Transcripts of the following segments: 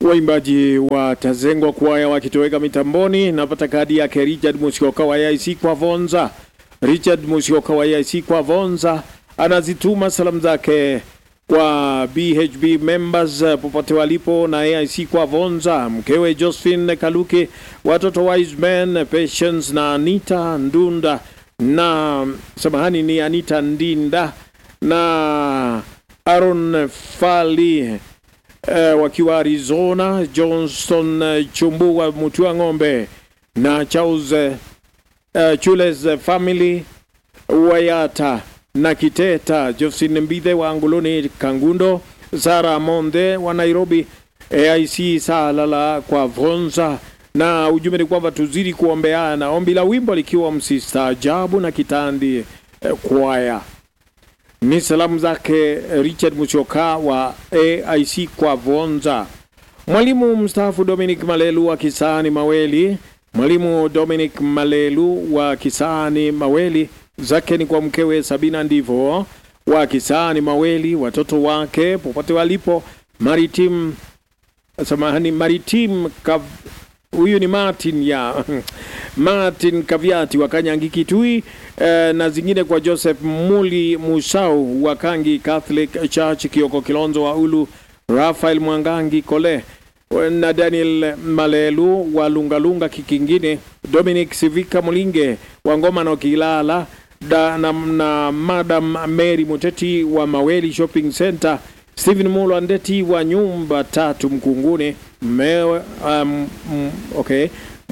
Waimbaji wa Tazengwa kwaya wakitoweka mitamboni. Napata kadi yake Richard Musioka wa AIC kwa Vonza. Richard Musioka wa AIC kwa Vonza anazituma salamu zake kwa BHB members popote walipo na AIC kwa Vonza, mkewe Josephine Kaluke, watoto Wiseman, Patience na Anita Ndunda na samahani, ni Anita Ndinda na Aaron Fali uh, wakiwa Arizona, Johnston uh, Chumbu wa Mutua Ng'ombe na Charles uh, Chules uh, family Wayata na Kiteta, Josephine Mbithe wa Anguloni Kangundo, Sara Monde wa Nairobi, AIC Salala kwa Vonza na ujumbe ni kwamba tuzidi kuombeana, ombi la wimbo likiwa msistaajabu na kitandi eh, kwaya ni salamu zake Richard Muchoka wa AIC kwa Vonza. Mwalimu mstaafu Dominic Malelu wa Kisani Maweli, mwalimu Dominic Malelu wa Kisani Maweli, zake ni kwa mkewe Sabina Ndivo wa Kisani Maweli, watoto wake popote walipo, Maritim samahani, Maritim Kav, huyu ni Martin ya Martin Kaviati wa Kanyangi Kitui eh, na zingine kwa Joseph Muli Musau wa Kangi Catholic Church Kioko Kilonzo wa Ulu, Rafael Mwangangi Kole na Daniel Malelu wa Lungalunga Kikingine, Dominic Sivika Mulinge wa Ngoma na Kilala da, na, na Madam Mary Muteti wa Maweli Shopping Center, Stephen Mulo Ndeti wa nyumba tatu Mkunguni mewe, um, mm, okay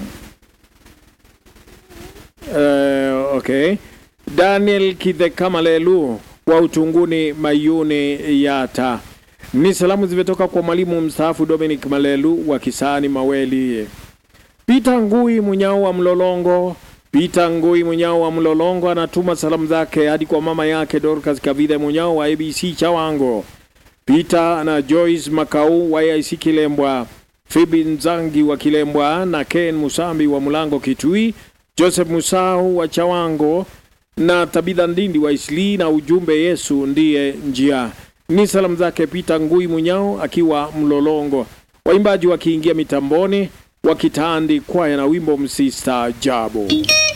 Uh, okay. Daniel Kidhekamalelu wa Utunguni Mayuni Yata. Ni salamu zimetoka kwa mwalimu mstaafu Dominic Malelu wa Kisani Maweli. Peter Ngui Munyao wa Mlolongo. Peter Ngui Munyao wa Mlolongo anatuma salamu zake hadi kwa mama yake Dorcas Kavide Munyao wa ABC Chawango. Peter na Joyce Makau wa AIC Kilembwa. Phoebe Nzangi wa Kilembwa na Ken Musambi wa Mulango Kitui. Joseph Musau wa Chawango na Tabitha Ndindi wa Isli na ujumbe Yesu ndiye njia. Ni salamu zake Peter Ngui Munyao akiwa Mlolongo. Waimbaji wakiingia mitamboni wakitandi kwaya na wimbo msistaajabu.